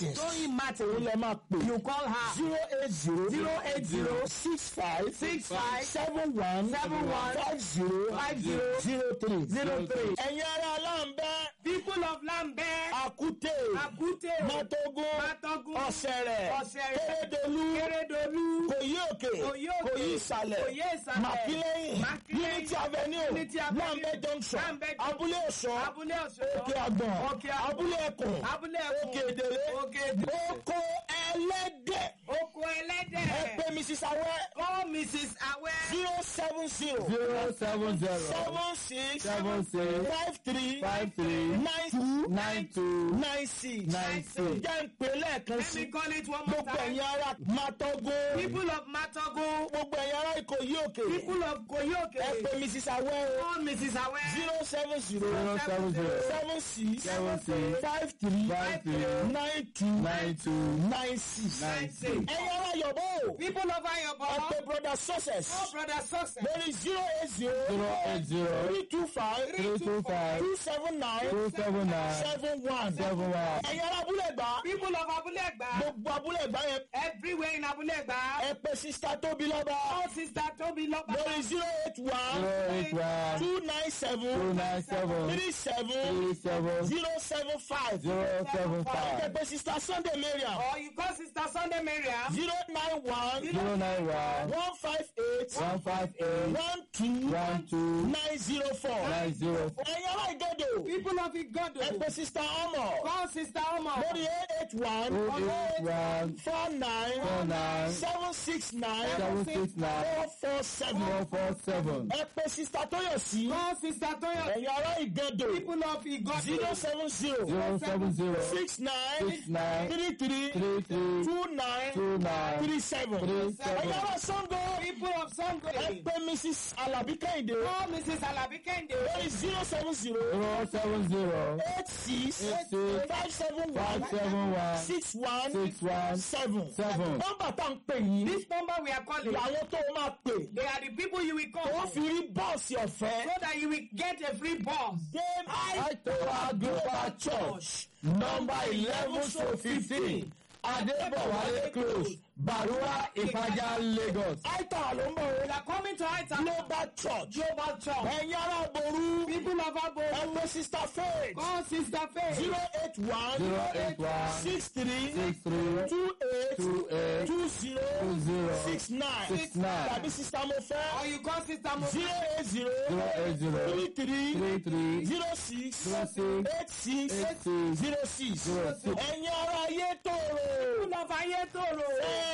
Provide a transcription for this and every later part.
martins Tóyìn Martin. òun lè máa pè You call her. zero eight zero Zero eight zero six five Six five seven one Seven one five zero Five zero zero three zero three. ẹ̀yin ará aláǹbẹ́ People of Lambert. àkútè Akute. mátógún Mátógún. ọ̀sẹ̀rẹ̀ Ọ̀sẹ̀rẹ̀. kérédolú Kérédolú. kòyí òkè Kòyí òkè. kòyí ìsàlẹ̀ Kòyí ìsàlẹ̀. màkílẹ́yìn Mákílẹ́yìn. unity avenue Unity Avenue. lambẹ́ junction Lambeth Junction. abúlé ọ̀ṣọ́ Abúlé Ọ̀ṣọ́. òkè àgbọ̀n Òkè Àgbọ̀n. abúlé ẹkùn Abúlé Ẹkùn. òkè èdèrè Òkè Èdèrè. oko ẹlẹ́dẹ̀ Oko ẹlẹ́dẹ̀. ẹ pé mrs awẹ́ Call Mrs. Awẹ́. zero seven zero zero seven zero seven six seven six five three five three nine two nine two nine six nine six. jẹ́ ń pè lẹ́ẹ̀kan Let sí me call it one more gbogbo time. ẹ̀yin ará mátógún People of Matogo. gbogbo ẹ̀yin ará ìkòyí òkè People of Koyoke. ẹ pé mrs awẹ́ o Call Mrs. Awẹ́. zero seven zero zero seven zero seven six seven six five three five three nine two nine two nine six nine six. ẹ̀yin ará yọ̀bọ̀ o People of ẹ Ayobo. pé brother success Oh, brother success. lórí zero eight zero zero eight zero three two five three two five two seven nine two seven nine seven one seven one. ẹ̀yin ará abúlé gbà People of Abulegba. gbogbo abúlé gbà yẹn Everywhere in Abulegba. ẹ pé sista tóbi lọ́ba Oh, sister Toby Loba. lórí zero eight one zero eight one two nine seven two nine seven three seven three seven zero seven five zero seven ẹ five pé sista sunday mariam Or you call sister Sunday Mariam. zero nine one zero nine one one five eight one five eight one two one two nine zero four nine zero four ẹ̀yin ará ìgọ́dọ̀ People of ẹ Igodo. pé sista ọmọ Call sister Omo. lórí eight eight one two eight one four nine four nine seven six nine seven six nine four four seven four four seven ẹ pé sista tóyọ̀sí Call sister Toyo. ẹ̀yin ará ìgọ́dọ̀ People of Igodo. zero seven zero zero seven zero six nine six nine three three three three two nine two nine three seven three ẹ̀yin seven ará sango People of Sango. ẹ pé mrs alabi kẹ́hìndé Call Mrs. Alabi Kende. lórí zero seven zero zero seven zero eight six eight six five seven five one seven one six one six one seven seven. nọ́mbà tá à ń pè yìí This number we are calling. làwọn tó máa pè They are the people you will wọ́n call. fi rí bọ́ọ̀sì ọ̀fẹ́. So that you will get a free bus. Dame Aitowa Global Church number eleven to fifteen Adébọ̀wálé close Barua Ìpàjà Lagos. Aitowa ló ń bọ̀ We wọ́n. are coming to Aita. Global Church Global Church. ẹ̀yin ará Ború People of Abo. ẹ̀pẹ́ Sister Faith Call Sister Faith. zero eight one zero eight one six three six three two eight two eight two zero two zero six nine six nine tàbí Sister Mofẹ́ Or you call Sister Mo. zero eight zero zero eight zero three three three three zero six zero six eight six eight six zero six zero six. ẹ̀yin ará ayé tòrò People of Ayetoro.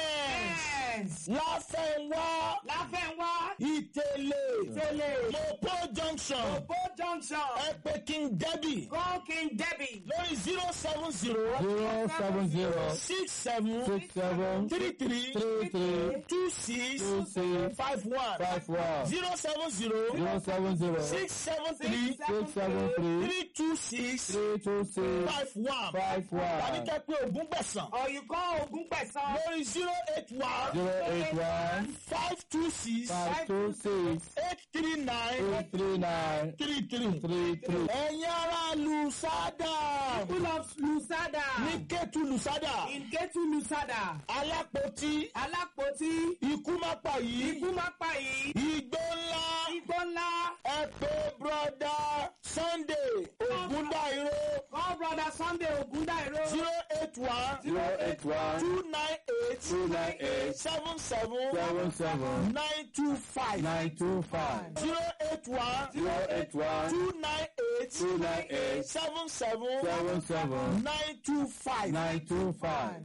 Yes. Yes. láfẹ̀wá Láfẹ̀wá. ìtẹ̀lẹ̀ Tele. mopo junction Obo Junction. ẹ̀pẹ̀ king debbie Call King Debbie. lórí zero seven zero zero seven zero six seven six seven three three three three two six two six five one five one zero seven zero zero seven zero six seven three six seven three three two six three two six five one five tàbí one kẹ́ pé ogún gbẹ̀sán Or you call Ogun Pesan. lórí zero eight one zero eight one five two six five two six eight three nine eight three nine three three. three three. ẹ̀yin ará lusada People of Lusada. ní kẹ́tù lusada In Ketu Lusada. alápótí Alápótí. ikú má pa yìí Ikú má pa yìí. igbó ńlá Igbó ńlá. ẹ pé broda sunday ogundairo Call brother Sunday Ogundairo. zero eight one zero eight one two nine eight two nine eight seven seven seven seven nine two five nine two five zero eight one zero eight one two nine eight two nine eight seven seven seven seven nine two five. nine two five.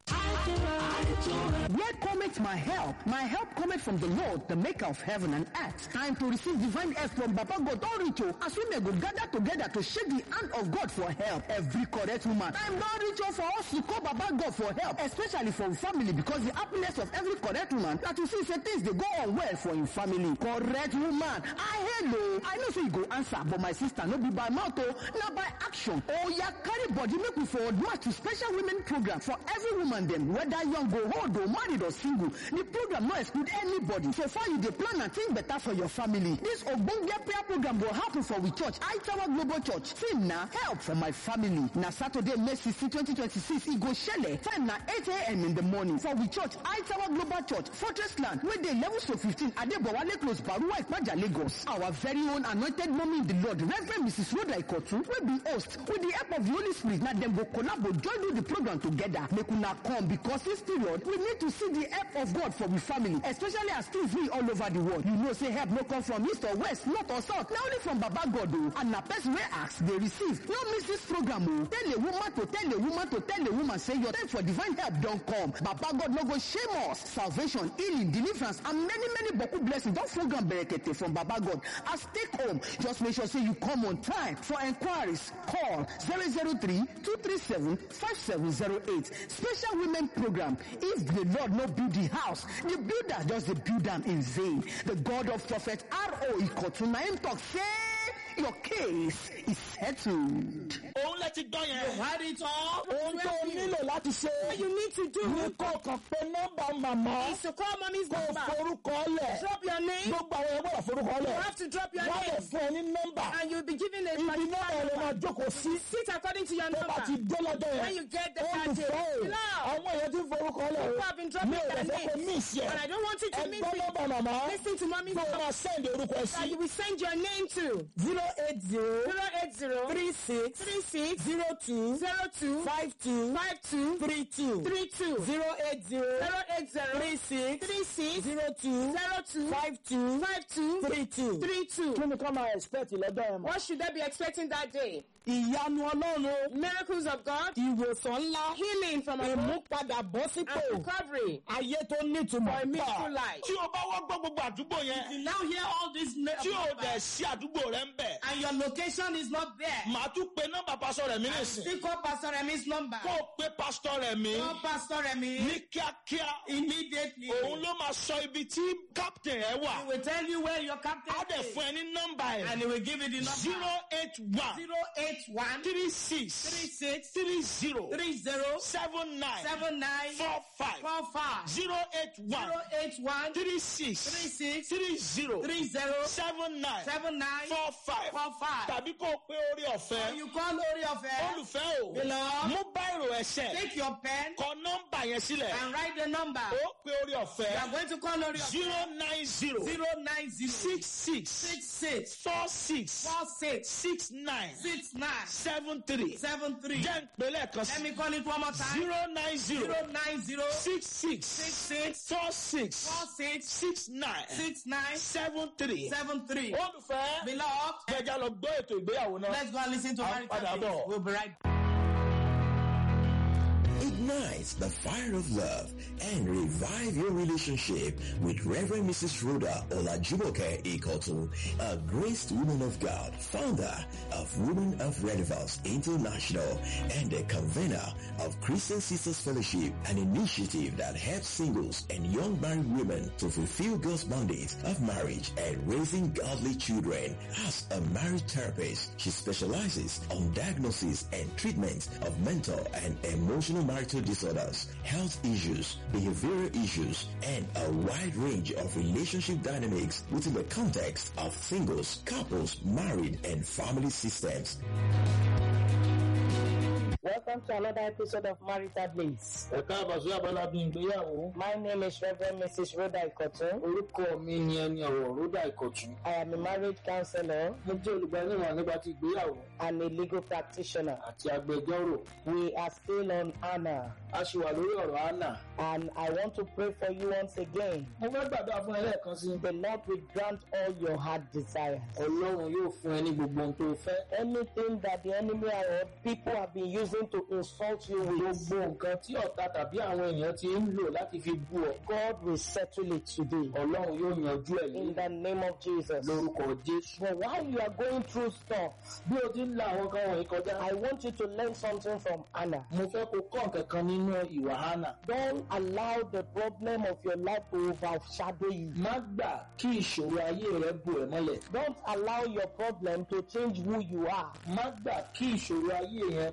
Where cometh my help? My help cometh from the Lord, the maker of heaven and earth. Time to receive divine help from Baba God Don't reach you as we may go gather together to shake the hand of God for help. Every correct woman. Time don't reach you for us to call Baba God for help, especially for family because the happiness of every correct woman that you see say things they go on well for in family. Correct woman. I hello. I know say you go answer, but my sister no be by mouth oh, na by action. Oh yeah, carry body make we forward march to special women program for every woman dem whether young go old or married or single. The program no exclude anybody. So far you dey plan and think better for your family. This ogbonge prayer program go happen for we church, Aitawa Tower Global Church. Theme na help for my family. Na Saturday, May 16, 2026, e go shele. Time na 8 a.m. in the morning for we church, I Tower Global Church, Fortress Land, wey dey level to 15, Adebowale Close, Baruwa Ipaja, Lagos. Our very own anointed mommy in the Lord, Reverend Mrs. Rhoda Ikotu, wey be host, with the help of the Holy Spirit, na dem go collabo join do the program together. Make una come because this period, we need to see the help of God for we family, especially as things we all over the world. You know say help no come from east or west, north or south, na only from Baba God o. And na person wey ask dey receive. No miss this program o. Tell a woman to tell a woman to tell a woman say your time for divine help don come. Baba God no go shame us. Salvation, healing, deliverance and many many boku blessings don full ground berekete from Baba God. As take home, just make sure say you come on time. For enquiries, call 003 237 5708. Special women program. If the Lord no build the house, the builder just dey build am in vain. The God of prophet R.O. Ikotu na him talk say your case is settled. òun lẹ ti gbọ́ yẹn. Had it all. ohun tó o nílò láti ṣe. What you need to do ní kó kàn pé nọ́mbà màmá. is to call mommy's kó o number. forúkọ lẹ̀. Drop your name. gbogbo àwọn ẹgbẹ́ forúkọ You lẹ̀. have to drop your wọ́n lè name. fún ẹ ní nọ́mbà. And you'll be given a ibi náà particular lè máa number. jókòó sí. Sit according to your tó bá ti number. dé lọ́jọ́ yẹn. When you get the ó card, ti fẹ́ o. Love. àwọn èèyàn ti forúkọ lẹ̀ o. People have been dropping mi ò their lè fẹ́ kó names. mí ìṣe. And I don't want you to miss ẹgbẹ́ it. nọ́mbà màmá. Listen to mommy's tó o number. máa sẹ́ndì orúkọ ẹ That sí. you will send your name to zero eight zero 080 three six 36 zero two 02 five two 52 three two 32 zero eight zero 080 three six 36 zero two 02 five two 52 three two. 32. kí ni ká máa expect lọ́jọ́ yẹn mọ̀. What should they be expecting that day? ìyanu ọlọ́run o. Miracles of God, ìwòsàn ńlá. healing from above, ìmúpadàbọ̀ sípò. and recovery ayé tó nítumọ̀. for a meaningful life. tí o bá wá gbọ́ gbogbo àdúgbò yẹn Now hear all these tí o dẹ̀ sí àdúgbò rẹ ń bẹ̀ and your location is not there. màá tún pe nọ́mbà pásọ rẹ̀ mí nìsín Still call Pastor Remi's number. kó o pe pásítọ̀ rẹ̀ mí Call Pastor Remi ní kíákíá immediately. òun ló máa sọ ibi tí captain ẹ wà He will tell you where your captain á dẹ̀ is. fún ẹ ní nọ́mbà And ẹ̀ he will give you the number. zero eight one 081 three six 36 three zero 30 seven nine 79 four five 45 zero eight one 081 three six 36 three zero 30 seven nine 79 four five 45. tàbí kó o pé orí Or ọ̀fẹ́ you call Ori of Air, olùfẹ́ o Beloved. mú báyìí ẹsẹ̀ take your pen kọ nọ́mbà yẹn sílẹ̀ and write the number. ó pé orí You are ọ̀fẹ́ going to call Ori of zero nine zero 090 six six 66 four six 46 six nine 69 seven three 73. jẹ́ ìpínlẹ̀ kan Let sí me call it one more time. zero nine zero 090 six six 66 four six 46 six nine 69 seven three. 73. olùfẹ́ Beloved, jẹjẹ lọ gbọ́ ètò ìgbéyàwó náà. let's go and listen to I'll marital padà things. bọ̀. We'll be right Ignite the fire of love and revive your relationship with Reverend Mrs. Rhoda Olajumoke Ikotu, a graced woman of God, founder of Women of Relevance International and a convener of Christian Sisters Fellowship, an initiative that helps singles and young married women to fulfill God's mandate of marriage and raising godly children. As a marriage therapist, she specializes on diagnosis and treatment of mental and emotional marital disorders, health issues, behavioral issues, and a wide range of relationship dynamics within the context of singles, couples, married, and family systems. Welcome to another episode of Marital Bliss. ẹ káàbọ̀ sí abala bíi ìgbéyàwó. My name is Reverend Mrs. Rhoda Ikotun. orúkọ mi ni ẹni ọ̀rọ̀ rúdà ìkọ̀tún. I am a marriage counselor mo jẹ́ olùgbaniwọ̀n nípa ti ìgbéyàwó and a legal practitioner. àti agbẹjọ́rò. We are still on Anna a ṣì wà lórí ọ̀rọ̀ anna. and I want to pray for you once again. mo fẹ́ gbàdúrà fún ẹ lẹ́ẹ̀kan sí. The Lord will grant all your heart desires. ọlọ́run yóò fún ẹ ní gbogbo ohun tó fẹ́. Anything that the enemy or people have been using to insult you with, gbogbo nǹkan tí ọ̀tá tàbí àwọn èèyàn ti ń lò láti fi bú ọ. God will settle it today. ọlọ́run yóò yanjú ẹ̀ In ní the name of Jesus. lórúkọ jésù. But while you are going through stuff, bí o ti ń la àwọn kan wọ̀nyí kọjá. I want you to learn something from Anna. mo fẹ́ kó kọ́ nǹkan kan nínú ìwà hánà. Don't allow the problem of your life to overshadow you. má gbà kí ìṣòro ayé rẹ bò ẹ́ mọ́lẹ̀. Don't allow your problem to change who you are. má gbà kí ìṣòro ayé yẹn kó yí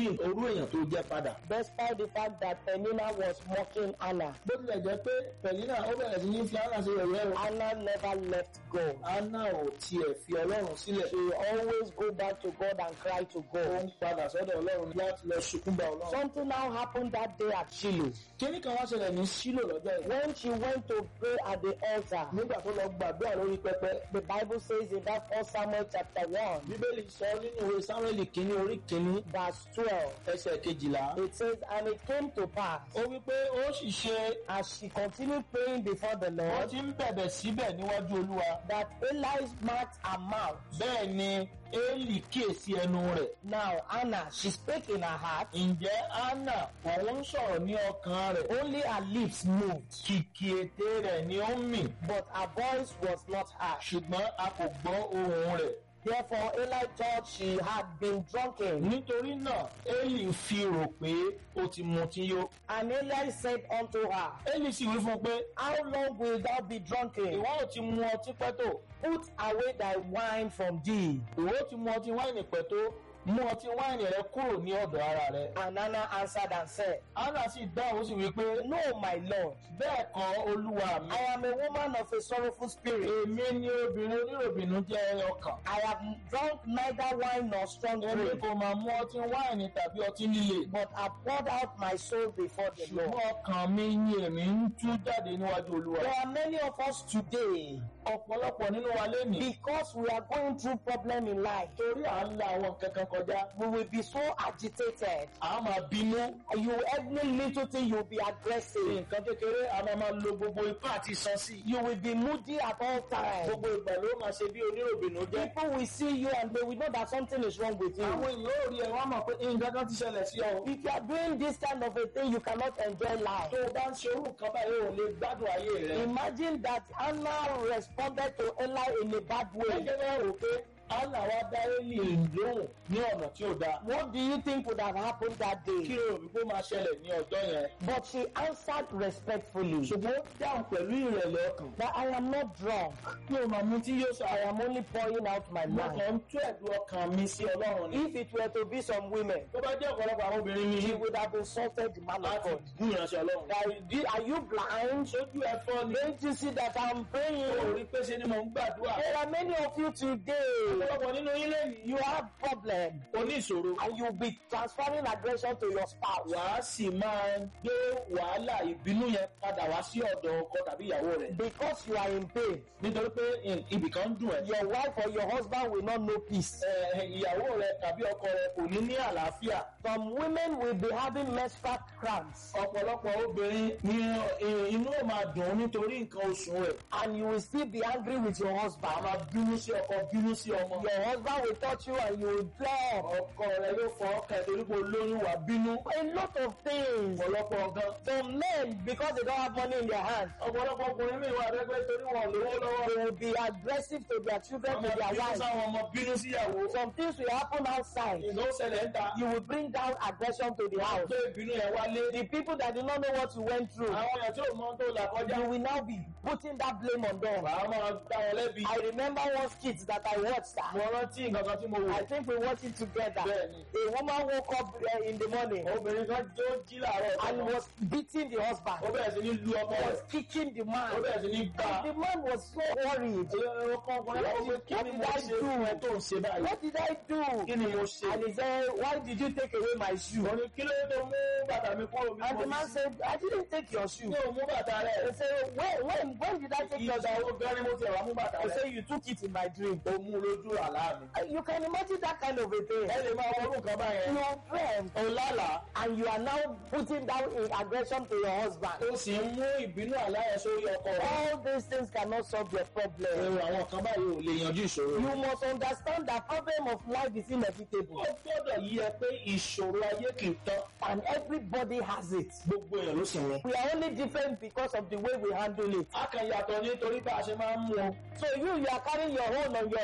yí orú èèyàn tó jẹ́ padà. despite the fact that Penina was mocking Anna. bó tilẹ̀ jẹ́ pé pẹ̀línà ó bẹ̀rẹ̀ sí ní fi Anna ṣe yẹ̀yẹ́ o. Anna never left God. Anna ò tiẹ̀ fi ọlọ́run sílẹ̀. She always go back to God and cry to ó God. ń padà sọ́dọ̀ ọlọ́run láti lọ sunkún bá ọlọ́run. Something now happened that day at Shiloh. kíní kan wá ṣẹlẹ̀ ní sílò lọ́jọ́ yìí. When she went to pray at the altar, nígbà tó lọ gbàdúrà lórí pẹpẹ. the Bible says in that first Samuel chapter 1, bíbélì sọ nínú ìwé sáwẹ́lì kínní orí kínní verse 12, ẹsẹ̀ kejìlá. it says, And it came to pass, ó wí pé ó sì ṣe as she continued praying before the wọ́n Lord, ti ń bẹ̀bẹ̀ síbẹ̀ níwájú olúwa. that Eli marked her mouth. bẹ́ẹ̀ ni éèlì kíyèsí ẹnu rẹ̀. Now, Anna, she spake in her heart, ǹjẹ́ anna òun ń sọ̀rọ̀ ní ọkàn rẹ̀. only her lips moved, kìkì ètè rẹ̀ ni ó ń mì. but her voice was not heard. ṣùgbọ́n a kò gbọ́ ohùn rẹ̀. Therefore, Eli thought she had been drunken. nítorí náà éèlì fi rò pé ó ti mutí yó. And Eli said unto her, éèlì sì wí fún un pé How long wilt thou be drunken? ìwọ ò ti mu ọtí pẹ́ tó. Put away thy wine from thee. ìwọ ò ti mu ọtí wáìnì pẹ́ tó. mú ọtí wáìnì rẹ kúrò ní ọ̀dọ̀ ara rẹ. And Anna answered and said, anna sì dáhùn ó sì wí pé No, my Lord, bẹ́ẹ̀ kọ́ olúwa mi. I am a woman of a sorrowful spirit. èmi ni obìnrin oníròbìnú jẹ́ ọkàn. I have drunk neither wine nor strong èmi drink, kò máa mú ọtí wáìnì tàbí ọtí líle. but have poured out my soul before the ṣùgbọ́n Lord. ọkàn mi ni èmi ń tú jáde níwájú olúwa. There are many of us today, ọ̀pọ̀lọpọ̀ nínú wa lénìí. because we are going through problem in life, torí à ń la àwọn kankan kọjá. we will be so agitated. à á máa bínú. You every little thing you'll be aggressive. nǹkan kékeré a máa máa lo gbogbo ipá àti san sí. You will be moody at all times. gbogbo ìgbà ló máa ṣe bí oníròbìnú jẹ́. People will see you and they will know that something is wrong with àwọn you. èèyàn ò rí ẹ wọ́n á mọ̀ pé nǹkan kan ti ṣẹlẹ̀ sí ọ. If you are doing this kind of a thing, you cannot enjoy life. tó o bá ń ṣe orú nǹkan báyìí ò lè gbádùn ayé rẹ. Imagine that Anna responded to Eli in a bad way. gẹ́gẹ́ bá rò pé anna wa dá élì lóhùn ní ọ̀nà tí ó dáa. What do you think would have happened that kí day? ló rò wípé ó máa ṣẹlẹ̀ ní ọjọ́ yẹn. But she answered respectfully ṣùgbọ́n ó dáhùn pẹ̀lú ìrẹ̀lẹ̀ ọkàn. that I am not drunk. mi ò máa mú tí yóò sọ I àyà am only pouring out my mo mind. kàn ń tú ẹ̀dùn ọkàn mi sí ọlọ́run ni. If it were to be some women, tó bá jẹ́ ọ̀pọ̀lọpọ̀ àwọn obìnrin mi she yìí would have insulted the man of láti God. gún ìránṣẹ́ ọlọ́run. Are you, are you blind? sójú ẹ̀fọ́ ni Don't you see that I'm praying? ó rí pé ṣe ni mò ń gbàdúrà. There are many of you today. ọ̀pọ̀lọpọ̀ nínú ilé yìí You have problem oníṣòro. and you'll be transferring aggression to your spouse. wàá sì máa gbé wàhálà ìbínú yẹn padà wá sí ọ̀dọ̀ ọkọ tàbí ìyàwó rẹ̀. Because you are in pain. nítorí pé ibì kan ń dùn ẹ́. Your wife or your husband will not know peace. Ẹ, ìyàwó rẹ tàbí ọkọ rẹ kò ní ní àlàáfíà. Some women will be having menstrual cramps ọ̀pọ̀lọpọ̀ obìnrin ni ẹ, inú ò máa dùn ún nítorí nǹkan oṣù rẹ̀. and you will still be angry with your a husband. máa bínú sí ọkọ bínú sí ọmọ. Your husband will touch you and you will flop. ọkọ rẹ yóò fọ ọkàn ẹ̀ torí pé olóyún wà bínú. A lot of things. ọ̀pọ̀lọpọ̀ nǹkan. Some men, because they don't have money in their hand, ọ̀pọ̀lọpọ̀ ọkùnrin mi wà rẹ́gbẹ́ torí wọn lówó lọ́wọ́. they will be aggressive to their children, ọmọ to their bínú wives. sáwọn ọmọ bínú síyàwó. Some things will happen outside. ìlú ṣẹlẹ̀ ń ta. You will bring down aggression to the house. gbé ìbínú yẹn wálé. The people that did not know what you went through, àwọn èèyàn tí ò mọ tó là kọjá. you will now be putting that blame on them. wàá máa dá wọn lẹ́bi. I remember one skit that I watched. mo rántí nǹkan kan tí mo wò. I think we watched it together. Bẹ́ẹ̀ni. A woman woke up uh, in the morning obìnrin kan tó jí làárọ̀ and was beating the ó husband, bẹ̀rẹ̀ sí ní lu ọmọ was rẹ̀. kicking the ó man. bẹ̀rẹ̀ sí ní gbà. And the man was so worried. ọkọ ọkùnrin náà wọ́n kí ni mo What ṣe did I fún ẹ do? tó ń ṣe báyìí. What did I do? kí ni mo ṣe. And he said, Why did you take away my shoe? mo ní kí ló dé tó mú bàtà mi kúrò mi. And the man said, I didn't take your shoe. mi ò mú bàtà He rẹ̀. said, When, when, when did I take your ìgbà shoe? wo gan ni mo ti wà mú bàtà He rẹ̀. said, You took it in my dream. ó mú lójú àlá mi. Uh, You can imagine that kind of a thing. ẹ lè máa wọnú nǹkan báyẹn. Your friend, ó lálàá. and you are now putting down in aggression to your husband. ó sì ń mú ìbínú àlá yẹn sórí ọkọ rẹ̀. All these things cannot solve your problem. ẹ̀rọ àwọn kan báyìí ò lè yanjú ìṣòro. You must understand that problem of life is inevitable ó gbọ́dọ̀ yí ẹ pé ìṣòro ayé kì í tán. and everybody has it. gbogbo èèyàn ló sì wọn. We are only different because of the way we handle it. a kàn yàtọ̀ nítorí bá a ṣe máa ń mú un. So you, you are carrying your own on your head.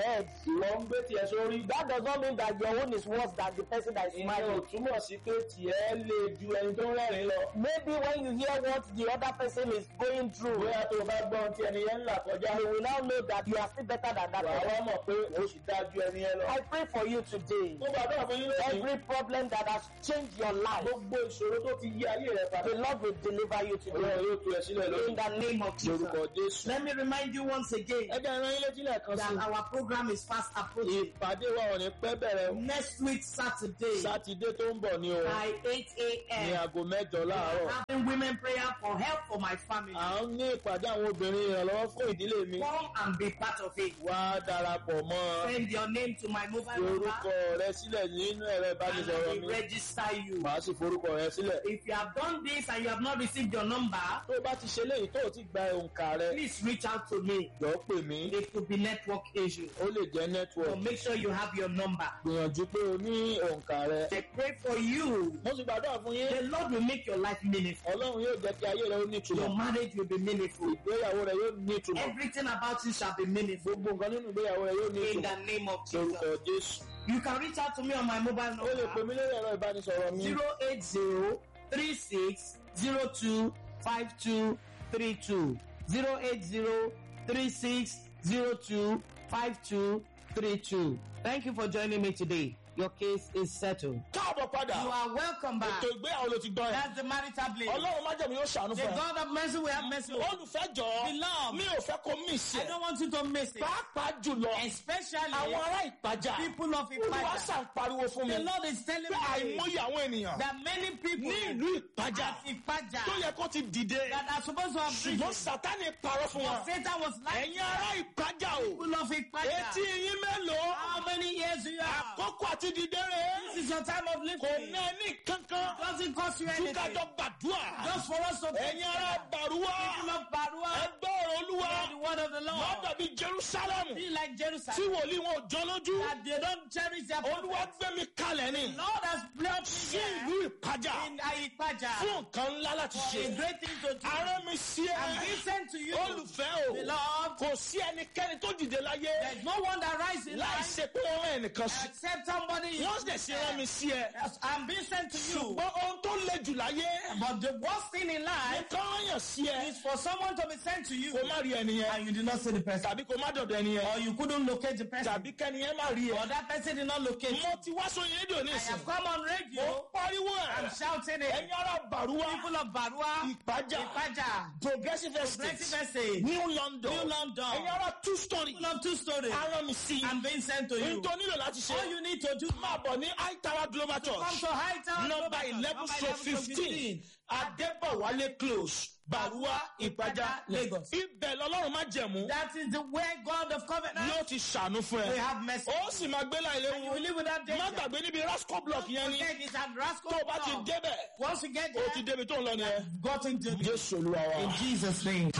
ìwọ ń gbé tiẹ̀ sórí. That does not mean that your own is worse than the person that is ìyẹn ò smiling. túmọ̀ sí pé tiẹ̀ lè ju ẹni tó ń rẹ́rìn lọ. Maybe when you hear what the other person is going through, bóyá tó o bá gbọ́ ohun tí ẹni yẹn ń là kọjá. you will now know that you are still better than that wà á person. wá mọ̀ pé o sì dáa ju ẹni yẹn lọ. I pray for you today. mo gbàdúrà fún yín lónìí. Every problem that has changed your life, gbogbo ìṣòro tó ti yí ayé rẹ padà. the Lord will deliver you today. Ọlọ́run yóò tú ẹ sílẹ̀ In lónìí. the name of Jesus. lórúkọ Jésù. Let me remind you once again ẹ jẹ́ ìran yín létí lẹ́ẹ̀kan sí. that our program is fast approaching. ìpàdé wa ò ní pẹ́ bẹ̀rẹ̀ o. Next week, Saturday, sátidé tó ń bọ̀ ni o. by 8 ní a.m., aago mẹ́jọ láàárọ̀. having women prayer for help for my family. à ń ní ìpàdé àwọn obìnrin ìrànlọ́wọ́ fún ìdílé mi. Come and be part of it. wá darapọ̀ mọ́ Send your name to my mobile fi orúkọ number rẹ sílẹ̀ nínú ẹ̀rọ and ìbánisọ̀rọ̀ I mi. will register you. màá sì forúkọ rẹ sílẹ̀. If you have done this and you have not received your number, tó o bá ti ṣe léyìí tó o ti gba òǹkà rẹ please reach out to me. jọ pè mí. It could be network issue. ó lè jẹ́ So network. make sure you have your number. gbìyànjú pé o ní òǹkà rẹ. I pray for you. mo sì gbàdúrà fún yín. The Lord will make your life meaningful. ọlọ́run yóò jẹ́ kí ayé rẹ ó ní Your ìtumọ̀. marriage will be meaningful. ìgbéyàwó rẹ yóò ní ìtumọ̀. Everything about you shall be meaningful. gbogbo nǹkan nínú ìgbéyàwó rẹ yóò ní In ìtumọ̀. the name of lórúkọ Jesus. jésù. You can reach out to me on my mobile ó lè pè number mí lórí ẹ̀rọ ìbánisọ̀rọ̀ mi. 080 36 02 5232. 080 36 02 5232. Thank you for joining me today. Your case is settled. káàbọ̀ padà. You are welcome back. ètò ìgbéyàwó ló ti gbọ́ ẹ. That's the marital blade. ọlọ́run májẹ̀mú yóò ṣàánú The fún ẹ. God of mercy will have mercy. on you. olùfẹ́ jọ Beloved. mi ò fẹ́ kó mí sí I ẹ. don't want you to miss it. pàápàá jùlọ Especially àwọn ará ìpàjà people of olùwà Ipaja. sàn pariwo fún mi The Lord is telling pé me àìmọye àwọn ènìyàn that many people ní ìlú ìpàjà at Ipaja tó yẹ kó ti dìde that are supposed to have ṣùgbọ́n risen, sátani parọ́ fún wọn. but Satan was like, ẹ̀yin ará ìpàjà o people of Ipaja, etí yín mélòó how many years do you have? àkókò àti dìde rẹ̀ This is your time of kò lifting. ná ní kankan Doesn't cost you ju anything. kájọ gbàdúrà Just for us to ẹ̀yin ará bàrúwà people of Barua, ẹgbẹ́ ọ̀rọ̀ olúwa hear the word of the wọ́n Lord. dàbí jerusalem Be like tí Jerusalem, wòlíì wọn ò jọ lójú that they don't cherish their olúwa prophets. gbé mi kalẹ̀ ni Lord has blessed sí me ìlú ìpàjà here in Ipaja fún nǹkan ńlá láti for ṣe a great thing to do. arán mi sí ẹ I'm being sent to you. olùfẹ́ o Beloved, kò sí ẹnikẹ́ni tó dìde láyé there's no one that rises in láì life ṣe pé ó rán ẹnìkan sí except somebody. wọ́n sì ṣe rán mi sí ẹ Yes, I'm being sent to you. ṣùgbọ́n ohun tó le jù láyé But the worst thing in life nǹkan rányàn sí ẹ is for someone to be sent to you kó má rí ẹni yẹn and you did not see the person. tàbí kó má dọ̀dọ̀ ẹni yẹn Or you couldn't locate the person. tàbí kẹ́ni yẹn má rí Or ẹ. that person did not locate you. mo ti wá sóyún rédíò ní I ìsìn have come on mo radio. pariwo I'm ẹ shouting it. ẹ̀yin ará bàrúwá People of Barua, ìpàjà Ipaja, progressive Progressive estate Estate, new london New London. ẹ̀yin ará two story People of two stories. arán mi sí I'm being sent to you. ohun tó nílò láti ṣe All you need to do máa bọ̀ ní high tower global come church to High Town. number eleven stroke fifteen adébọ̀wálé close bàrúwá ìpàjà Lagos. ibẹ̀ lọ́lọ́run má jẹ̀mú That is the way God of covenant yóò ti ṣàánú fún will ẹ have mercy. ó sì máa gbé láì And you will léwu live without má danger. gbàgbé níbi rasco block yẹn ni Forget it's at Rascal. tó o bá ti Club. débẹ̀ Once you get o there, ti débi tó ń lọ nìyẹn got into the jésù olúwa wa. in Jesus' name.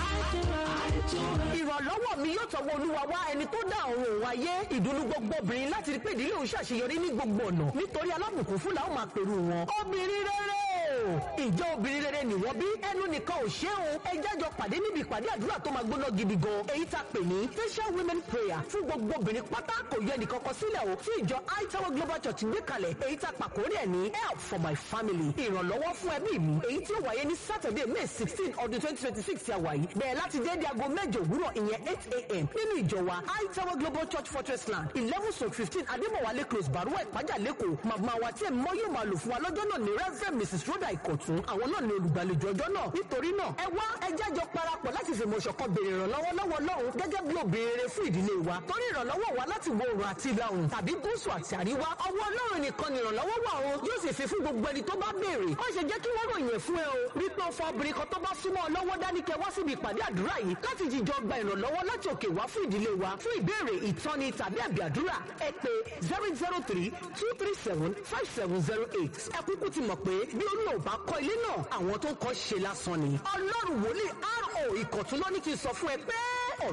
ìrànlọ́wọ́ mi yóò tọwọ́ olúwa wá ẹni tó dá ọ̀run òun ayé ìdùnnú gbogbo obìnrin láti rí pé ìdílé òun ṣàṣeyọrí ní gbogbo ọ̀nà nítorí alábùkún fún làwọn máa pèrú wọn. obìnrin rere o ìjọ obìnrin rere nìwọ bí ẹnu nìkan ò ṣe o ẹ jájọ pàdé níbi ìpàdé àdúrà tó máa gbóná gidi gan èyí tá a pè ní facial women prayer fún gbogbo obìnrin pátá kò yẹ nìkan kan sílẹ̀ o tí ìjọ Tower global church gbé kalẹ̀ èyí tá a pàkórí ẹ̀ ní help for my family ìrànlọ́wọ́ fún ẹbí mi èyí tí ó wáyé ní saturday may sixteen ọdún twenty twenty six tí a wà yìí bẹ̀rẹ̀ láti déédéé aago mẹ́jọ òwúrọ̀ ìyẹn eight a.m. nínú ìjọ wa Tower global church fortress land eleven stroke fifteen adébọ̀wálé close baruwa ìpájà lẹ́kọ̀ọ́ màmá wa tí ẹ̀ mọ́ yóò máa lò fún wa lọ́jọ́ náà ní reverend mrs rhoda ìkọ̀tún àwọn náà ní olùgbàlejò ọjọ́ náà nítorí náà ẹ wá ẹ jájọ parapọ̀ láti fìmọ̀ ṣọ̀kan béèrè ìrànlọ́wọ́ lọ́wọ́ lọ́hùn gẹ́gẹ́ bí obìnrin rere fún ìdílé wa torí ìrànlọ́wọ́ wa láti wo oòrùn àti ìlà oòrùn tàbí gúúsù àti àríwá ọwọ́ ọlọ́run nìkan ni ìrànlọ́wọ́ wà o yóò sì fi fún gbogbo ẹni tó bá béèrè má ṣe jẹ́ kí wọ́n ròyìn ẹ̀ fún ẹ o rí pé o fọ obìnrin kan tó bá súnmọ́ ọ lọ́wọ́ dání kẹ wá síbi ìpàdé àdúrà yìí láti jíjọ gba ìrànlọ́wọ́ láti òkè wá fún ìdílé wa fún ìbéèrè ìtọ́ni tàbí àbí àdúrà ẹ pè zero zero three two three seven five seven zero eight ẹ kúkú ti mọ̀ pé bí olúwa ò bá kọ́ ilé náà àwọn tó ń kọ́ ṣe lásán ni ọlọ́run wòlíì ro ìkọ̀tún ló ní kí n sọ fún ẹ pé.